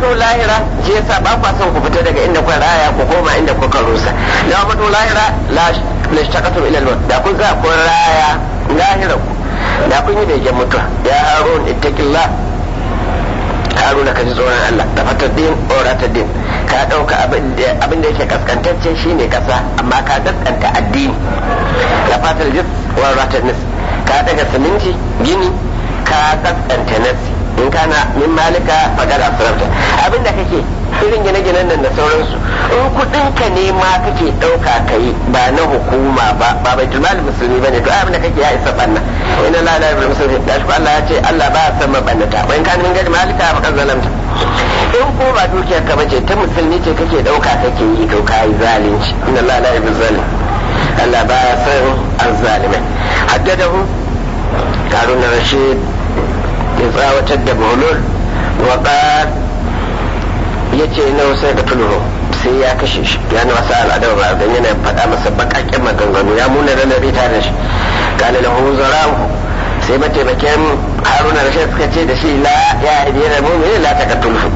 mutu lahira shi yasa ba kwa son ku fita daga inda kuka raya ku koma inda kuka rusa da mutu lahira la lashtaqatu ila al da kun za ku raya lahira ku da kun yi begen mutuwa ya harun ittaqillah haruna ka ji tsoron Allah da fatar din oratar din ka ɗauka abin da yake kaskantacce shine kasa amma ka kaskanta addini da fatar jis wa ratar nis ka daga siminti gini ka kaskanta nasi in kana min malika fagar asirarta abin da kake irin gine-ginen nan da sauransu in kudin ka ne ma kake ɗauka ka yi ba na hukuma ba ba bai tulmali musulmi ba ne to abin da kake ya isa banna ina la la ibn musulmi da shi Allah ya ce Allah ba ya san mabannata wa in kana min gadi malika fa zalamta in ko ba dukiyar ka bace ta musulmi ce kake ɗauka kake yi to ka yi zalunci ina la la ibn zalim Allah ba ya san azzalimai haddadahu harun rashid ya tsawatar da bulul wa ya ce na sai da tuluro sai ya kashe shi ya na wasu al'adar ba don yana faɗa masa baƙaƙen maganganu ya muna da nabi tare da shi kala lahu zarahu sai mataimakin haruna da suka ce da shi la ya yi da mu'mini la ta tulfu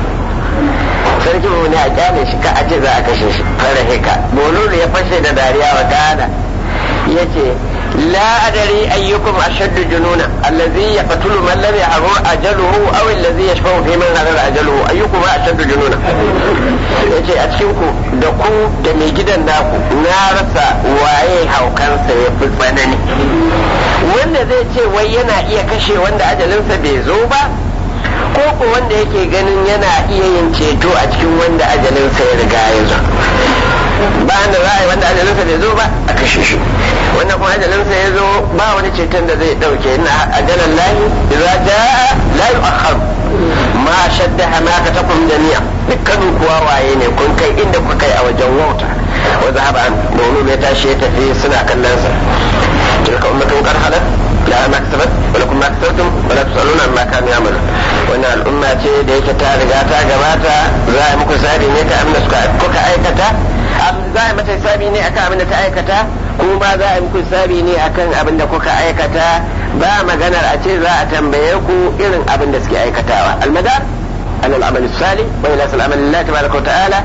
sarki mu ne a kyale shi ka ace za a kashe shi fara heka bolulu ya fashe da dariya wa gada ya ce لا أدري أيكم أشد جنونا الذي يقتل من لم يحضر أجله أو الذي يشفع في من حضر أجله أيكم أشد جنونا yace a cikin ku da ku da mai gidan naku na rasa waye haukansa ya fi tsanani wanda zai ce wai yana iya kashe wanda ajalinsa bai zo ba ko ko wanda yake ganin yana iya yin ceto a cikin wanda ajalinsa ya riga ya zo ba da za a yi wanda ajalinsa bai zo ba a kashe shi wannan kuma ajalinsa ya zo ba wani ceton da zai dauke na ajalan lahi idza jaa la yu'akhkhar ma shadda hamaka takum jami'a dukkanin kuwa waye ne kun kai inda kuka kai a wajen wauta wa zahaba an domin ya tashi ya tafi suna kallon sa tilka ummatun qad halat la ma kasabat wa lakum ma kasabtum wa la tusaluna amma kanu ya'malun wannan al'umma ce da yake ta riga ta gabata za a muku sabi ne ka amna kuka aikata za a mata sabi ne akan abin da ta aikata kuma za a muku sabi ne akan abin da kuka aikata ba maganar a ce za a tambaye ku irin abin da suke aikatawa almadar alal amal salih wa ila sal amal lillahi tabaraka ta'ala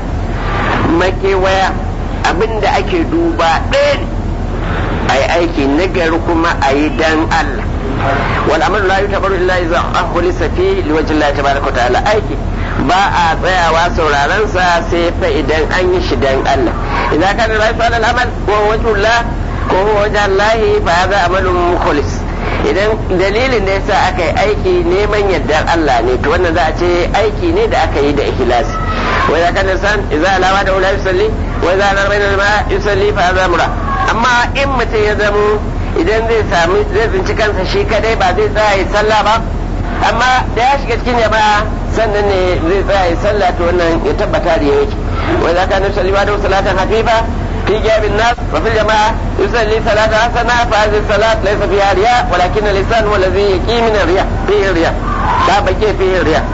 makewaya abin da ake duba ɗaya ne a yi aiki nagari kuma a yi dan Allah wal amalu la yutabaru illa idza akhlisa fi liwajhi Allah tabaraka ta'ala aiki ba a tsayawa sauraron sa sai fa idan an yi shi dan Allah idan kana rafi alal amal wa wajhullah ko wajen lahi fa hadha amalun mukhlis idan dalilin da yasa aka yi aiki neman yardar Allah ne to wannan za a ce aiki ne da aka yi da ikhlasi wa idan kana san idza alawa da ulai yusalli wa idza ala bayna ma yusalli fa hadha mura amma in mutum ya zamo idan zai sami zai tsinci kansa shi kadai ba zai tsaya yi sallah ba amma da ya shiga cikin jama'a sannan ne zai tsaya yi sallah to wannan ya tabbata da yake wa idza kana yusalli wa da salatan hafifa في جاب الناس وفي الجماعة يصلي صلاة حسنة فهذه الصلاة ليس فيها رياء ولكن اللسان هو الذي يقي من الرياء فيه الرياء لا بكي فيه الرياء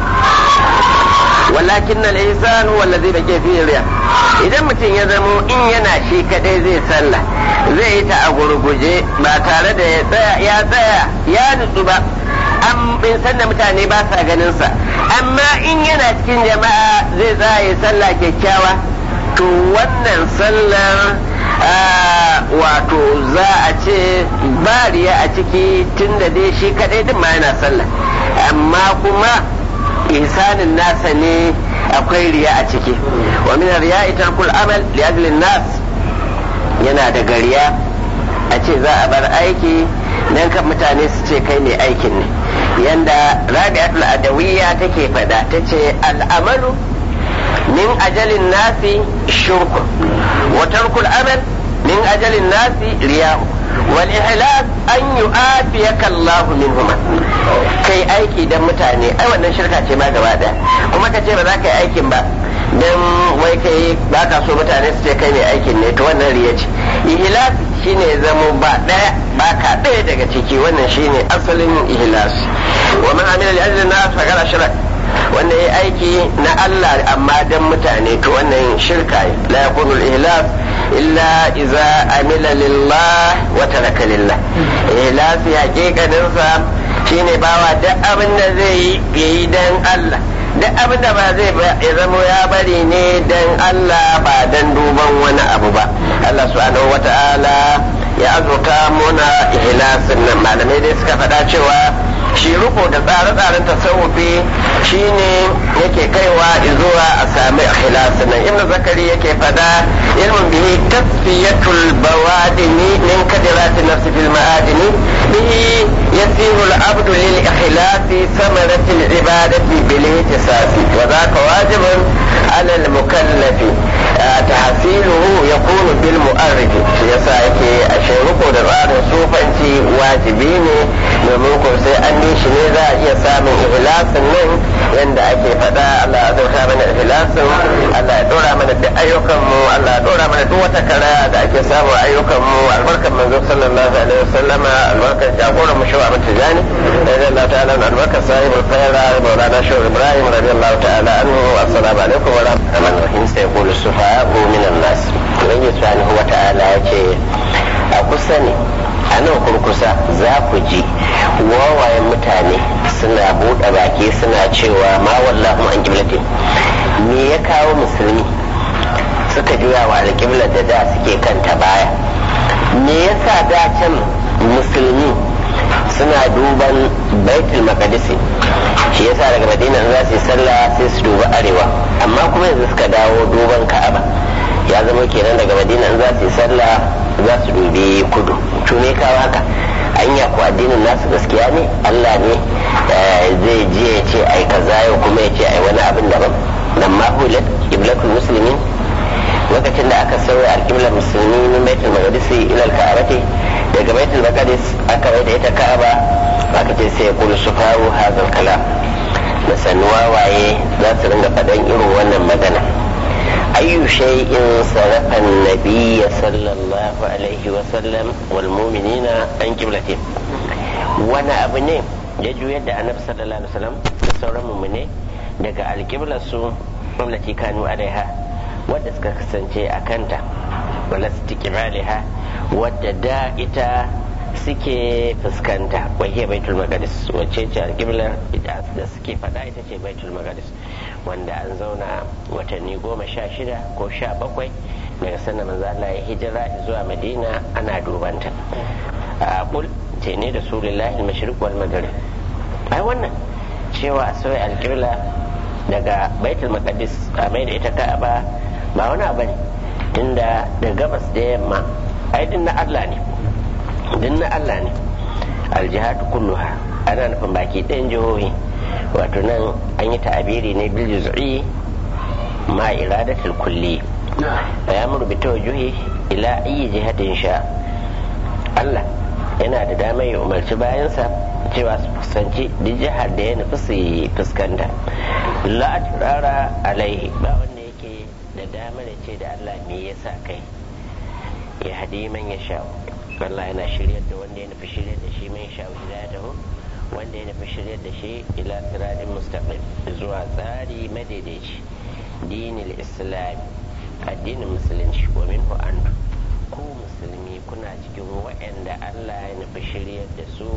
ولكن الإنسان هو الذي بكي فيه الرياء idan mutum ya zamo in yana shi kadai zai sallah zai yi ta a gurguje ba tare da ya tsaya ya tsaya ya nutsu ba an bin san da mutane ba sa ganin sa amma in yana cikin jama'a zai tsaya ya sallah kyakkyawa to wannan sallar wato za a ce bariya a ciki tun da dai shi kadai din ma yana sallah amma kuma ihsanin nasa ne akwai riya a ciki wa min riya tarkul amal li ajli nas yana da gariya a ce za a bar aiki dan kan mutane su ce kai ne aikin ne yanda rabi'atul adawiyya take fada tace al'amalu من أجل الناس شرك وترك العمل من أجل الناس رياء والإحلاف أن يؤافيك الله منهما kai aiki don mutane ai wannan shirka ce ma gaba daya kuma ka ce ba za ka yi aikin ba don wai kai ba ka so mutane su ce kai ne aikin ne to wannan riya ce ihlas shine zamo ba daya ba ka daya daga ciki wannan shine asalin ihlas wa man amila li ajli nas fa qala shirk wanda ya aiki na Allah amma dan mutane to wannan shirka la yakunu al-ihlas illa iza amila lillah wa taraka lillah ihlas hakikanin sa shine bawa duk abin da zai yi yayi dan Allah duk abin da ba zai ya zamo ya bari ne dan Allah ba dan duban wani abu ba Allah subhanahu wata'ala ya azurta muna ihlasin nan malamai dai suka faɗa cewa shi riko da tsare-tsaren tasawufi shine yake kaiwa zuwa a sami ikhlasin nan ibnu zakari yake faɗa ilmin bihi tasfiyatul bawadini min kadirati nafsi fil ma'adini bihi yasiru al-abdu lil ikhlasi samarati al-ibadati bil ihtisasi wa dhaka wajibun ala al-mukallafi tahsiluhu yakunu bil mu'arrif yasa yake a riko da tsarin sufanci wajibi ne domin ko sai an yi shi ne za a iya samun ihlasin nan yadda ake faɗa Allah ya zauta mana ihlasin Allah ya dora mana duk ayyukan mu Allah ya dora mana duk wata kara da ake samu ayyukan mu albarkan manzo sallallahu alaihi wasallam albarkan jagoran mu shawa mata jani Allah ta'ala albarkan sahibul khaira maulana shaw ibrahim radiyallahu ta'ala anhu assalamu alaikum wa rahmatullahi wa barakatuh sai yaqulu sufa'u min an-nas ubangiji subhanahu wa ta'ala yace a kusa ne a nan kurkusa za ku ji wawayen mutane suna buɗe baki suna cewa ma wallahu an kiblatin me ya kawo musulmi suka juya wa alƙiblar da da suke kanta baya me yasa da can musulmi suna duban baitul maqdisi shi yasa daga madina za su yi sallah sai su duba arewa amma kuma yanzu suka dawo duban ka'aba ya zama kenan daga madina za su yi sallah za su dubi kudu to me kawo haka anya ko addinin nasu gaskiya ne Allah ne zai je ya ce ai kaza yau kuma ya ce ai wani abin daban nan ma hulat iblatul muslimin lokacin da aka sauya alƙiblar musulmi min baitul maqdisi ila al-ka'bati daga baitul maqdis aka bai da ita ka'aba aka ce sai kul sufahu hadha kalam da sanuwa waye za su ringa faɗan irin wannan magana أي شيء صرف النبي صلى الله عليه وسلم والمؤمنين عن قبلتهم وانا أبني يجو يد النبي صلى الله عليه وسلم sauran mummune daga alƙiblar su allati kanu alaiha wadda suka kasance a kanta wala istiqbaliha wadda da ita suke fuskanta wahiyar baitul maqdis wacce ce alƙiblar da suke faɗa ita ce baitul maqdis wanda an zauna watanni goma sha shida ko sha bakwai daga sannan manzo Allah ya hijira zuwa Madina ana dubanta a kul ce ne da sulullahi al-mashriq wal maghrib ai wannan cewa a sauya alƙibla daga baitul maqdis a mai da ita ka'aba ba wani abu ne tunda da gabas da yamma ai din na Allah ne din na Allah ne aljihatu kulluha ana nufin baki ɗayan jihohi wato nan an yi ta'abiri ne bil juz'i ma iradatul kulli ya muru bi tawjuhi ila ayi jihatin sha Allah yana da dama ya umarci bayansa cewa su fuskanci duk jihar da ya nufi su fuskanta la turara alaihi ba wanda yake da dama da ce da Allah me yasa kai ya hadi man ya sha Allah yana shiryar da wanda ya nufi shiryar da shi man sha hidayatahu wanda ya nufi shiryar da shi ila siratin mustaqim zuwa tsari madaidaici dinil islam addinin musulunci wa minhu antu ku musulmi kuna cikin waɗanda Allah ya nufi shiryar da su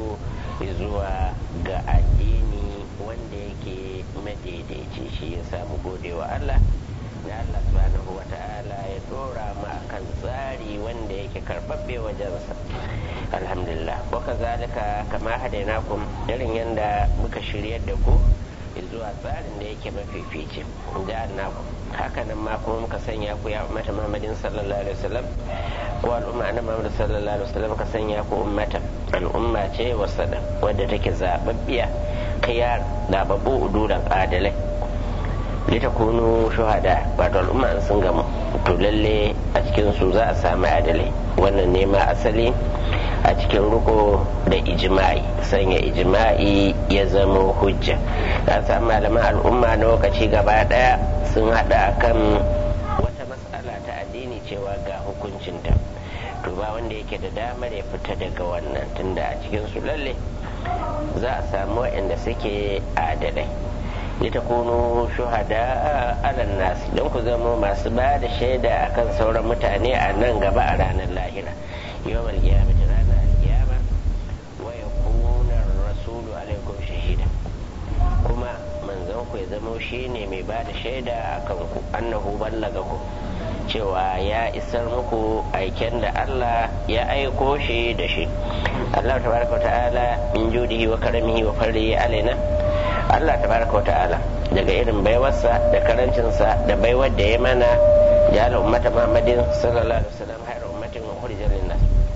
zuwa ga addini wanda yake madaidaici shi ya samu godewa Allah da Allah subhanahu wa ta'ala ya dora mu akan tsari wanda yake karbabbe wajensa alhamdulillah wa kazalika kama hadainakum irin yanda muka shiryar da ku zuwa tsarin da yake mafifici da annakum haka nan ma kuma muka sanya ku ya ummata Muhammadin sallallahu alaihi wasallam ko al'umma annabi Muhammad sallallahu alaihi wasallam ka sanya ku ummata al'umma ce wasada wadda take zababbiya khiyar da babu uduran adalai litakunu shuhada wato al'umma sun gamu to lalle a cikin su za a sami adalai wannan ne ma asali a cikin ruko da ijma'i sanya ijma'i ya zama hujja ka samu malaman al'umma na lokaci gaba daya sun hada kan wata matsala ta addini cewa ga hukuncinta to ba wanda yake da damar ya fita daga wannan tunda a cikin su lalle za a samu waɗanda suke adalai litakunu shuhada ala nasi don ku zama masu ba da shaida akan sauran mutane a nan gaba a ranar lahira yawmal qiyamati ranar alkiyama wa yakuna rasulu alaikum shahida kuma manzon ku ya zamo shi ne mai ba da shaida a kanku annahu ballaga ku cewa ya isar muku aiken da Allah ya aiko shi da shi Allah tabaraka wa ta'ala min judihi wa karamihi wa farrihi alaina Allah tabaraka wa ta'ala daga irin baiwarsa da karancinsa da baiwar da ya mana ya ummata Muhammadin sallallahu alaihi wasallam hayar ummatin wa khurijan linnas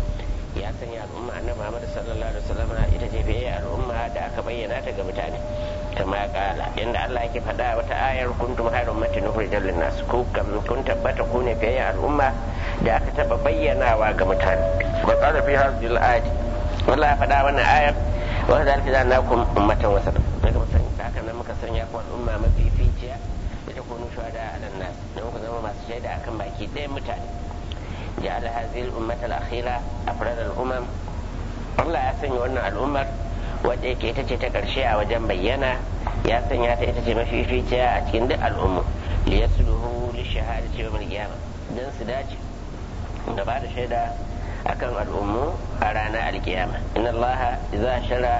ya sanya al'umma annabi Muhammad sallallahu alaihi wasallam ita ce fiye al'umma da aka bayyana ta ga mutane kama kala inda Allah yake faɗa wata ayar kuntum hayar ummatin ukhrijat linnas ku kam kun tabbata ku ne fiye al'umma da aka taba bayyanawa ga mutane wa qala fi hadhihi al-ayati wallahi faɗa wannan ayar wa zalika ja'alnakum ummatan wasatan daga mutan haka nan muka sanya ku al'umma mafificiya da ta kunu shuhada ala nas don ku zama masu shaida akan baki ɗayan mutane ja'ala hadhihi al-ummata al-akhira afrad al-umam Allah ya sanya wannan al'ummar wadda yake ita ce ta ƙarshe a wajen bayyana ya sanya ta ita ce mafificiya a cikin duk al'ummu li yasluhu li shahadati yawm al-qiyamah dan su dace da ba da shaida akan al'ummu a ranar alkiyama inna Allah idza shara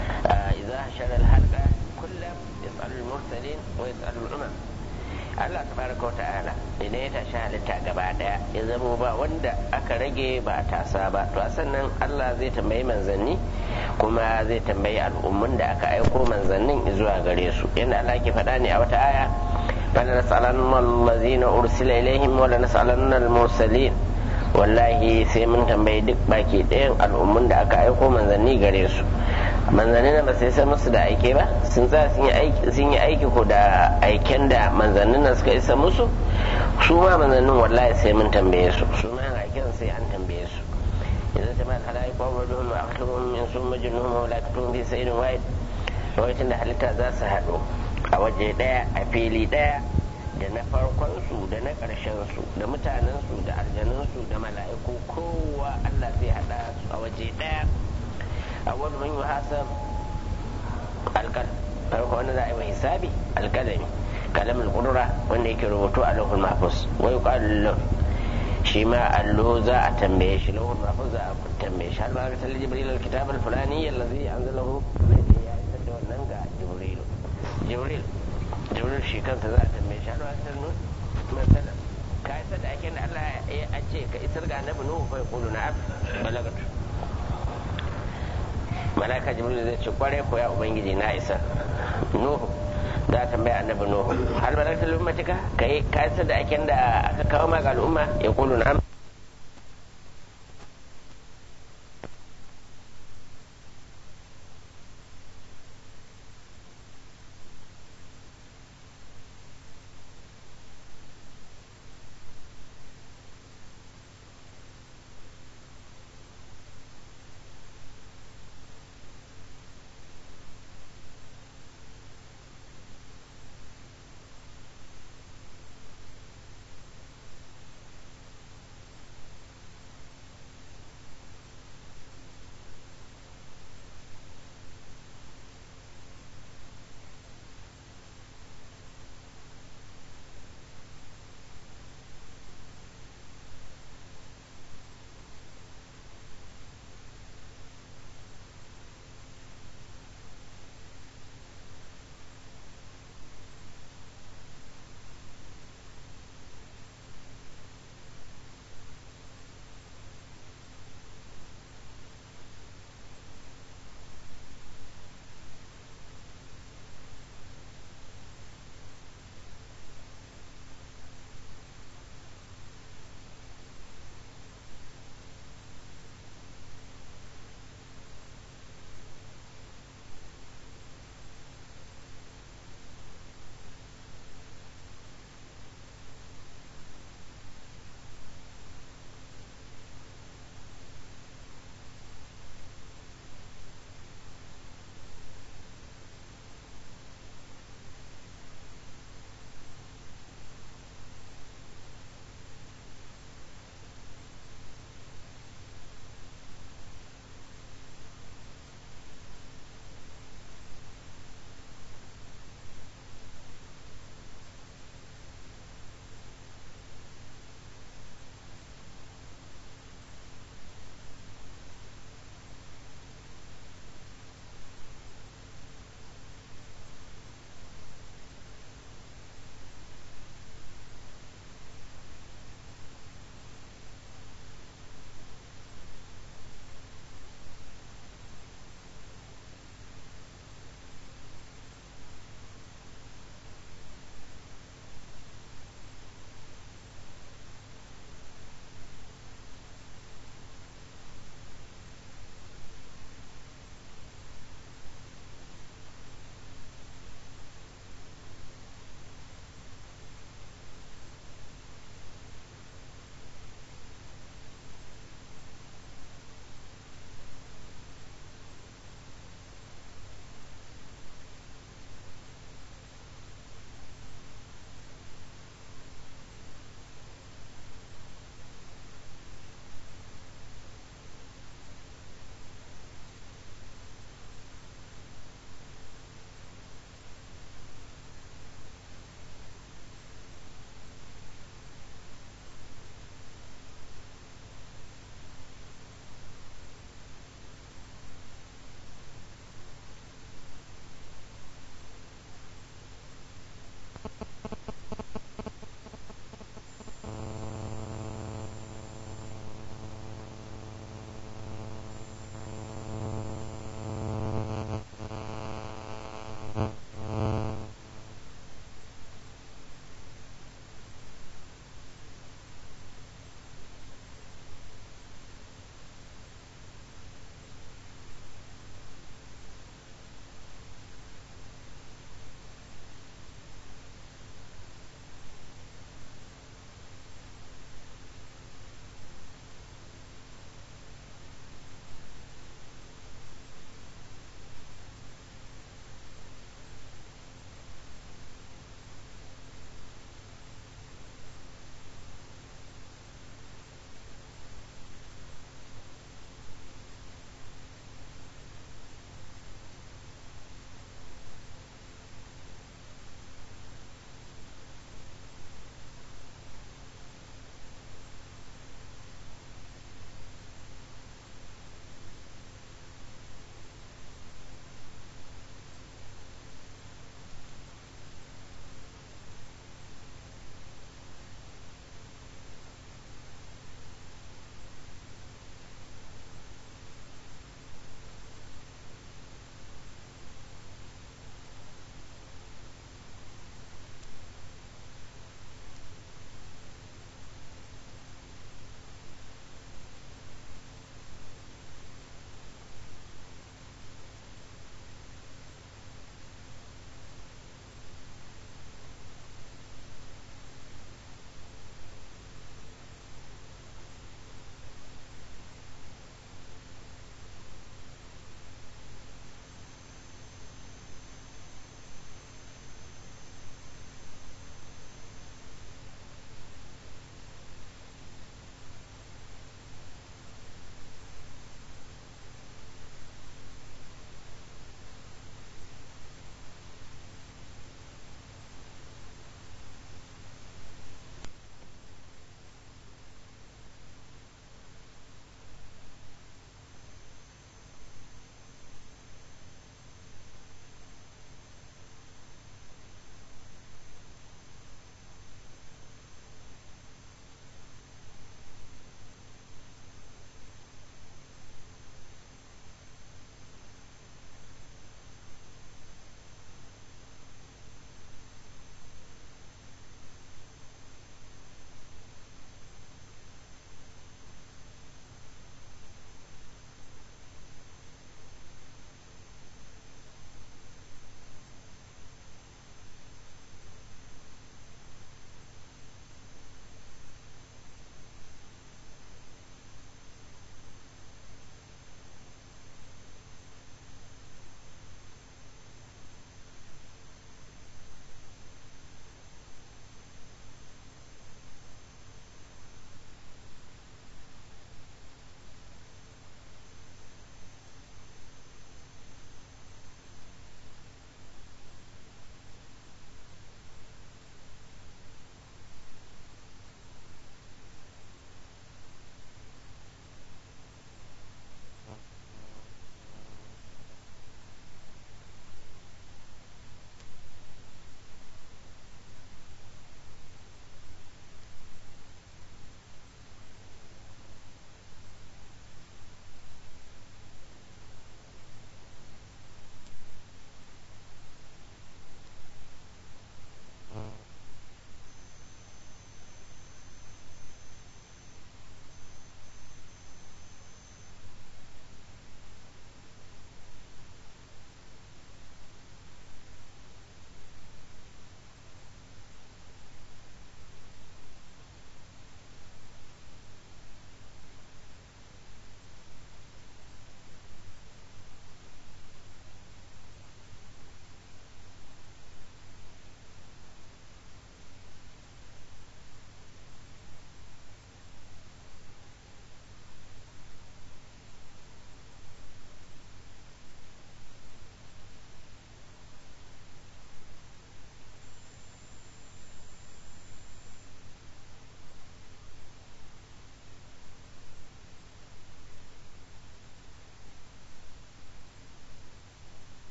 idza shara al-halqa kullu yas'alu al-mursalin wa yas'alu al-umam Allah tabaraka wa ta'ala idan ya tashi halitta gaba daya ya zama ba wanda aka rage ba a tasa ba to a sannan Allah zai tambayi manzanni kuma zai tambayi al'ummun da aka aiko manzannin zuwa gare su yadda Allah ke faɗa ne a wata aya fala nas'alanna allazina ursila ilaihim wa la nas'alanna al-mursalin wallahi sai mun tambayi duk baki ɗayan al'ummun da aka aiko manzanni gare su manzanni na ba sai sai musu da aike ba sun tsaya sun yi aiki ko da aiken da manzannin nan suka isa musu su ma manzannin wallahi sai mun tambaye su su ma aiken sai an tambaye su idan ta mal halai ko wa dum wa akhluhum min summa junhum wa la katum fi sayyidin wahid lokacin da halitta za su haɗu a waje ɗaya a fili ɗaya da na farkon su da na ƙarshen su da mutanen su da aljanun su da mala'iku kowa Allah zai haɗa su a waje ɗaya awwal man yuhasab alqal farko wanda za a yi wa hisabi alqalami kalam alqudra wanda yake rubutu a lahul mahfuz wa yuqalu lahu shi ma allo za a tambaye shi lahul mahfuz za a tambaye shi har ba ga salli jibril alkitab alfulani allazi anzalahu ya isar da wannan ga jibril jibril jibril shi kansa za a tambaye shi har ba ga sallu masala ka isar da ake da Allah ya ce ka isar ga annabi nuhu fa yaqulu na'am balagatu malaka jibril zai ce kware ko ya ubangiji na isa nuhu za ta tambaya annabi nuhu hal balagta lummatika kai ka isa da aken da aka kawo ma ga al'umma ya kulu na'am